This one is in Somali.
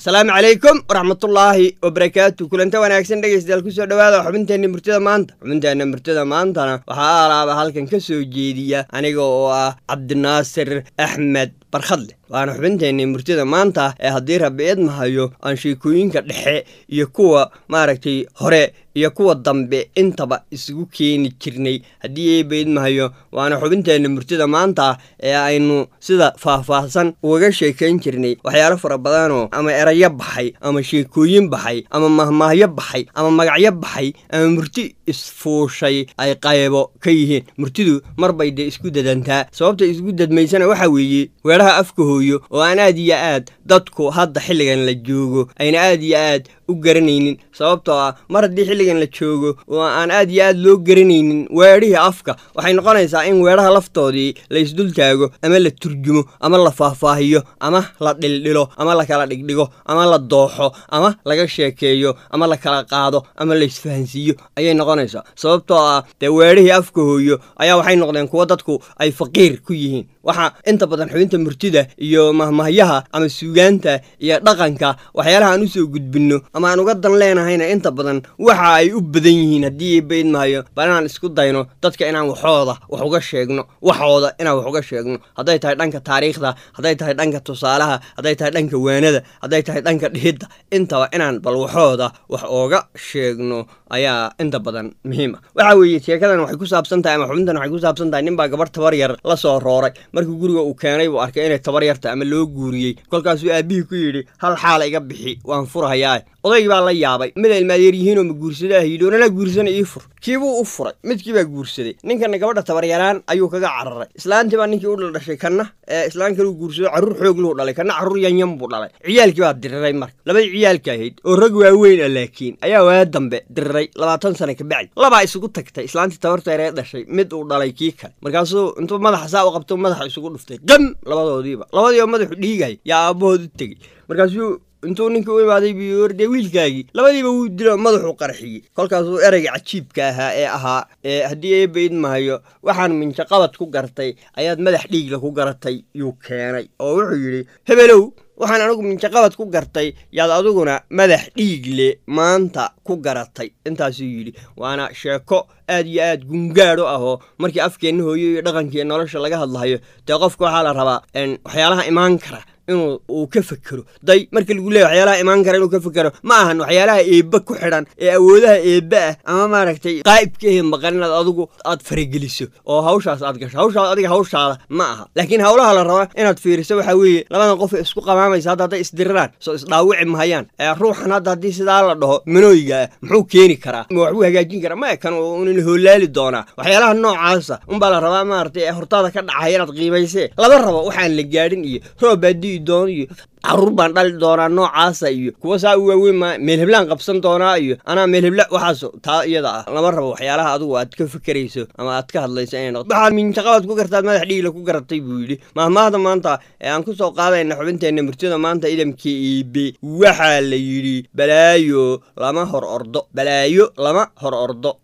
asalaamu calaykum waraxmatullaahi wabarakaatu kulanta wanaagsan dhegeystayaal kusoo dhawaada xubinteenna murtida maanta xubinteenna murtida maantana waxaa alaaba halkan ka soo jeediya aniga oo ah cabdinaasir axmed barkhadle waana xubinteenni murtida maanta ee haddii rabbi idmahayo aan sheekooyinka dhexe iyo kuwa maaragtay hore iyo kuwa dambe intaba isugu keeni jirnay haddii eeba idmahayo waana xubinteenna murtida maanta ee aynu sida faahfaahsan ugaga sheekayn jirnay waxyaalo fara badanoo ama erayo baxay ama sheekooyin baxay ama mahmaahyo baxay ama magacyo baxay ama murti isfuushay ay qaybo ka yihiin murtidu mar bay dee isku dadantaa sababta isku dadmaysana waxaa weeye weedhaha afka hooyo oo aan aad iyo aad dadku hadda xilligan la joogo ayna aad iyo aad u garanaynin sababtoo ah mar haddii xilligan la joogo oo aan aad iyo aad loo garanaynin weedhihii afka waxay noqonaysaa in weedhaha laftoodii la isdultaago ama la turjumo ama la faahfaahiyo ama la dhildhilo ama la kala dhigdhigo ama la dooxo ama laga sheekeeyo ama la kala qaado ama la isfahansiiyo ayay noqonaysaa sababtoo ah dee weedhihii afka hooyo ayaa waxay noqdeen kuwo dadku ay faqiir ku yihiin waxaa inta badan xubinta murtida iyo mahmahyaha ama suugaanta iyo dhaqanka waxyaalaha aan usoo gudbinno ama aan uga dan leenahayna inta badan waxa ay u badan yihiin haddii baydmahayo bal inaan isku dayno dadka inaan waxooda wax uga sheegno waxooda inaan wax uga sheegno hadday tahay dhanka taariikhda hadday tahay dhanka tusaalaha hadday tahay dhanka waanada hadday tahay dhanka dhihidda intaba inaan bal waxooda wax ooga sheegno ayaa inta badan muhiim ah waxaa weeye sheekadan waxay ku saabsan tahay ama xubintan waxay ku saabsan tahay nin baa gabarh tabar yar la soo rooray markii guriga uu keenay buu arkay inay tabar yarta ama loo guuriyey kolkaasuu aabihii ku yidhi hal xaala iga bixi waan furhayaa odaygii baa la yaabay mid ilmaadeer yihiinoo ma guursada ah yidhi onanaa guursana ii fur kiibuu u furay midkii baa guursaday ninkana gabadha tabaryaraan ayuu kaga cararay islaantii baa ninkii u dhaldhashay kanna ee islaan kaluu guursado carruur xoog luu dhalay kanna carruur yanyan buu dhalay ciyaalkii baa diriray marka labadii ciyaalka ahayd oo rag waaweyn a laakiin ayaa waa dambe diriray labaatan sana kabacdi labaa isugu tagtay islaantii tabarteeree dhashay mid uu dhalay kii kale markaasuu intuu madaxa saa u qabto madaxa isugu dhuftay qam labadoodiiba labadiiba madaxu dhiigay yaa aabbahood u tegey markaasuu intuu ninkii u imaaday buu dee wiilkaagii labadiiba wuu dilo madaxuu qarxiyey kolkaasuu ereyga cajiibka ahaa ee ahaa ee haddii eeba idmahayo waxaan minjaqabad ku gartay ayaad madax dhiigla ku garatay yuu keenay oo wuxuu yidhi hebelow waxaan anigu minjaqabad ku gartay yaad adiguna madax dhiigle maanta ku garatay intaasuu yidhi waana sheeko aad iyo aad gungaadho ahoo markii afkeenna hooyo iyo dhaqankiiyo nolosha laga hadlahayo dee qofka waxaa la rabaa waxyaalaha imaan kara inuu uu ka fekero day marka lagu leeya waxyaalaha imaan kara inuu ka fekero ma ahan waxyaalaha eebba ku xidhan ee awoodaha eebba ah ama maaragtay qaa'ibka ehe maqan inaad adigu aad farageliso oo hawshaas aad gasho hawshaas adiga hawshaada ma aha laakiin hawlaha la rabaa inaad fiiriso waxaa weeye labadan qof isku qamaamaysa hadda hadday isdiriraan soo isdhaawici mahayaan ee ruuxan hadda haddii sidaa la dhaho manooyiga ah muxuu keeni karaa ma waxbuu hagaajin karaa ma kan unin hoolaali doonaa waxyaalaha noocaasa unbaa la rabaa maaragtay ee hortaada ka dhacaya inaad qiimaysee laba rabo waxaan la gaadhin iyo roobaadi doon iyo carruur baan dhali doonaa noocaasa iyo kuwa saa u waaweyn ma meel heblaan qabsan doonaa iyo anaa meel hebla waxaas taa iyada ah lama rabo waxyaalaha adigu aad ka fekerayso ama aad ka hadlayso inay noqdo waxaad minjaqabaad ku gartaad madax dhiigla ku garatay buu yidhi mahmaahda maanta ee aan ku soo qaadayna xubinteenna murtida maanta idamka iibe waxaa la yidhi balaayo lama hor ordo balaayo lama hor ordo